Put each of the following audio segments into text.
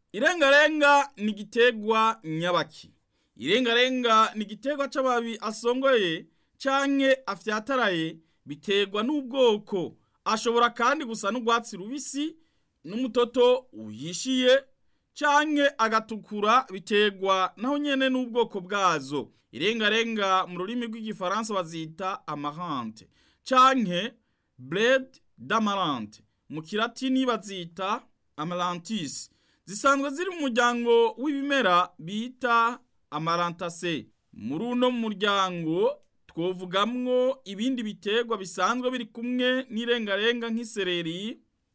irengarenga ni igiterwa nyabaki irengarenga ni igiterwa c'amababi asongoye canke afyataraye biterwa n'ubwoko ashobora kandi gusa n'urwatsi rubisi n'umutoto uhishiye canke agatukura biterwa naho nyene n'ubwoko bwazo irengarenga mu rurimi rw'igifaransa bazita amarante canke bled d'amarante mu kilatini bazita amarantis zisanzwe ziri mu muryango w'ibimera bita amarantase muri uno muryango twovugamwo ibindi biterwa bisanzwe biri kumwe n'irengarenga nk'isereri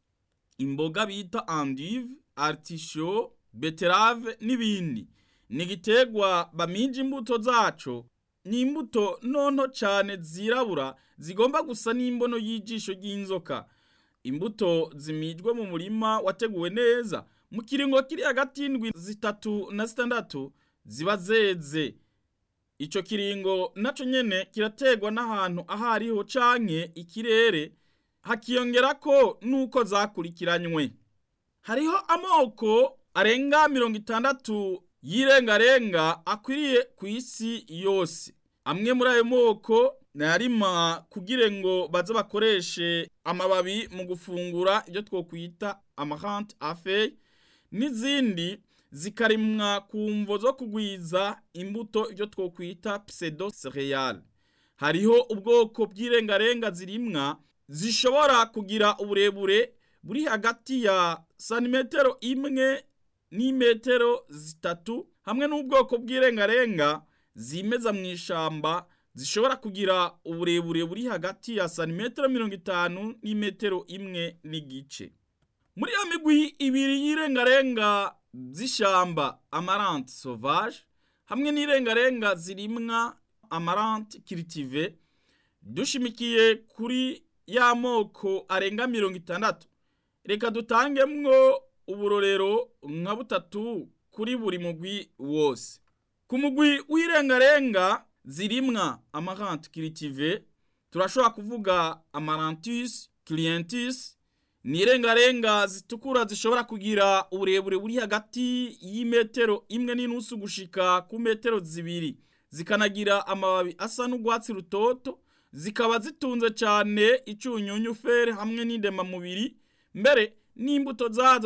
imboga bita endive artisho beterave n'ibindi ni igiterwa bamija imbuto zaco ni imbuto nonto cane zirabura zigomba gusa n'imbono y'ijisho ry'inzoka imbuto zimijwe mu murima wateguwe neza mu kiringo kiri hagati y'indwi zitatu na zitandatu ziba zeze ico kiringo naco nyene kirategwa n'ahantu aho ariho canke ikirere hakiyongerako nuko zakurikiranywe hariho amoko arenga mirongo itandatu y'irengarenga akwiriye ku isi yose amwe muri ayo moko nayarima kugira ngo baze bakoreshe amababi mu gufungura ibyo twokwita amarante afeye n'izindi zikarimwa ku mvo zo kugwiza imbuto ibyo twokwita pseudo cereal hariho ubwoko bw'irengarenga zirimwa zishobora kugira uburebure buri hagati ya santimetero imwe n'imetero zitatu hamwe n'ubwoko bw'irengarenga zimeza mu ishamba zishobora kugira uburebure buri hagati ya santimetero mirongo itanu n'imetero imwe n'igice muri iyo migwi ibiri y'irengarenga z'ishamba amarante sauvage hamwe n'irengarenga zirimwa amarante cultive dushimikiye kuri ya moko arenga mirongo itandatu reka dutangemwo uburorero nka butatu kuri buri mugwi wose ku mugwi w'irengarenga zirimwa amarante cultive turashobora kuvuga amarantus clientis ni irengarenga zitukura zishobora kugira uburebure buri hagati y'imetero imwe n'inusu gushika ku metero zibiri zikanagira amababi asa n'urwatsi rutoto zikaba zitunze cyane icunyunyu fere hamwe n'indemamubiri mbere n'imbuto zazo